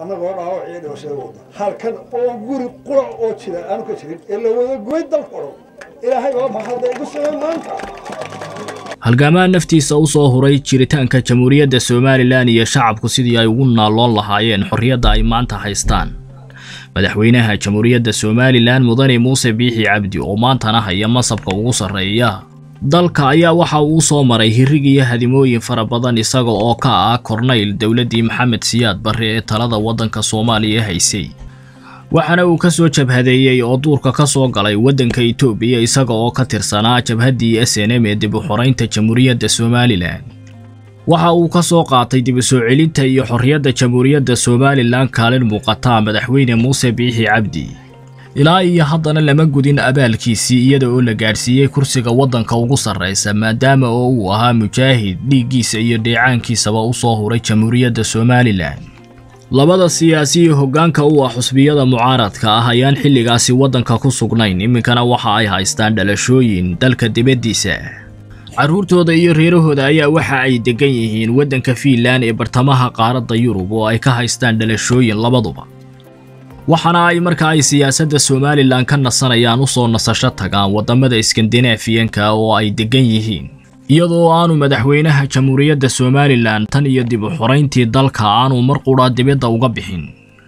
annagoo dhaawac iyo dhimashada wada halkan oo guri qura oo jira aanu ka jirin ee la wada gubay dalka o dhan ilaahay baa mahadda igu samey maanta halgaamaa naftiisa u soo huray jiritaanka jamhuuriyadda somalilan iyo shacabku sidii ay ugu naalloon lahaayeen xorriyadda ay maanta haystaan madaxweynaha jamhuuriyadda somalilan mudane muuse biixi cabdi oo maantana haya masabka ugu sarreeya dalka ayaa waxa uu soo maray hirig iyo hadimooyin fara badan isaga oo ka ah kornayl dowladdii maxamed siyaad barre ee talada waddanka soomaaliya haysay waxaana uu ka soo jabhadeeyey oo duurka ka soo galay waddanka itoobiya isaga oo ka tirsanaa jabhaddii s n m ee dib u xoraynta jamhuuriyadda somalilan waxa uu ka soo qaatay dib u soo celinta iyo xorriyadda jamhuuriyadda somalilan kaalin muuqataa madaxweyne muuse biixi cabdi ilaa iyo haddana lama gudin abaalkiisii iyada oo la gaadhsiiyey kursiga waddanka ugu sarraysa maadaama oo uu ahaa mujaahid dhiiggiisa iyo dheecaankiisaba u soo huray jamhuuriyadda somalilan labada siyaasi iyo hoggaanka u ah xusbiyada mucaaradka ah ayaan xilligaasi waddanka ku sugnayn iminkana waxa ay haystaan dhalashooyin dalka dibaddiisa carruurtooda iyo reerahooda ayaa waxa ay deggan yihiin waddanka fiinlan ee bartamaha qaaradda yurub oo ay ka haystaan dhalashooyin labaduba waxaana ay marka ay siyaasadda somalilan ka nasanayaan u soo nasasho tagaan waddamada iskandinaafiyanka oo ay deggan yihiin iyadoo aanu madaxweynaha jamhuuriyadda somalilan tan iyo dib u xorayntii dalka aanu mar qudha dibadda uga bixin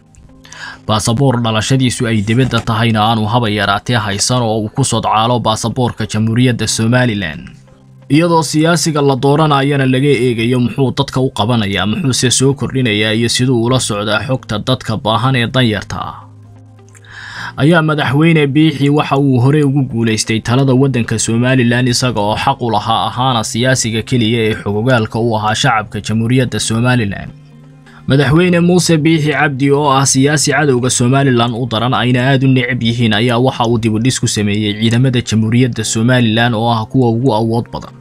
baasaboor dhalashadiisu ay dibadda tahayna aanu haba yaraatee haysan oo uu ku sodcaalo baasaboorka jamhuuriyadda somalilan iyadoo siyaasiga la dooranayana laga eegayo muxuu dadka u qabanayaa muxuuse soo kordhinayaa iyo siduu ula socdaa xogta dadka baahan ee danyarta ah ayaa madaxweyne biixi waxa uu hore ugu guulaystay talada waddanka somalilan isaga oo xaq u lahaa ahaana siyaasiga keliya ee xogogaalka u ahaa shacabka jamhuuriyadda somalilan madaxweyne muuse biixi cabdi oo ah siyaasi cadowga somalilan u daran ayna aad u necab yihiin ayaa waxa uu dibudhis ku sameeyey ciidamada jamhuuriyadda somalilan oo ah kuwa ugu awood badan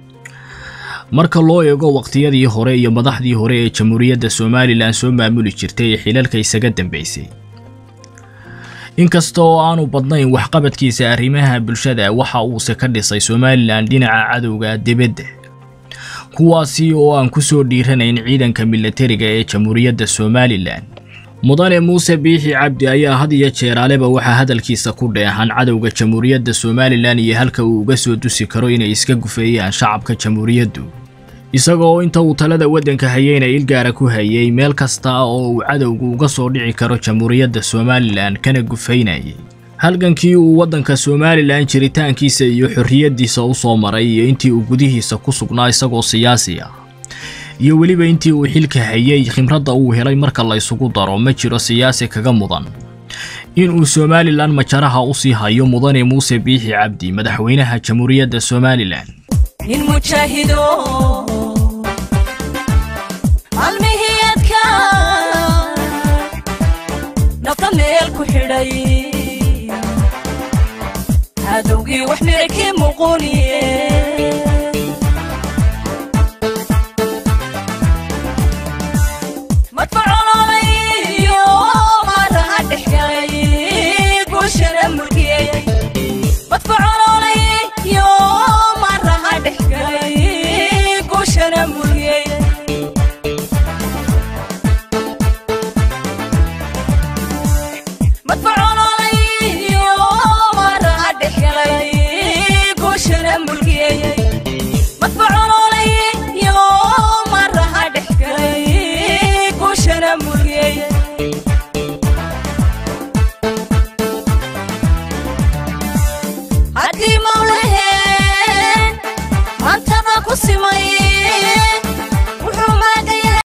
marka loo eego waqtiyadii hore iyo madaxdii hore ee jamhuuriyadda somalilan soo maamuli jirtay ee xilalka isaga dambeysay inkasta oo aanu badnayn waxqabadkiisa arrimaha bulshada waxa uuse ka dhisay somalilan dhinaca cadowga dibadda kuwaasi oo aan ku soo dhiiranayn ciidanka milatariga ee jamhuuriyadda somalilan mudane muuse biixi cabdi ayaa had iyo jeeraaleba waxaa hadalkiisa ku dheehan cadowga jamhuuriyadda somalilan iyo halka uu uga soo dusi karo inay iska gufeeyaan shacabka jamhuuriyaddu isagoo inta uu talada waddanka hayeyna ilgaara ku hayay meel kasta oo uu cadowgu uga soo dhici karo jamhuuriyadda somalilan kana gufaynayay halgankii uu waddanka somalilan jiritaankiisa iyo xorriyaddiisa u soo maray iyo intii uu gudihiisa ku sugnaa isagoo siyaasi ah iyo weliba intii uu xilka hayay khimradda uu helay marka la ysugu daro ma jiro siyaasi kaga mudan inuu somalilan majaraha u sii hayo mudane muuse biixi cabdi madaxweynaha jamhuuriyadda somalilan nin mujaahido almihiyadka nafta meel ku xidhay cadowgii wax mirakii muquniye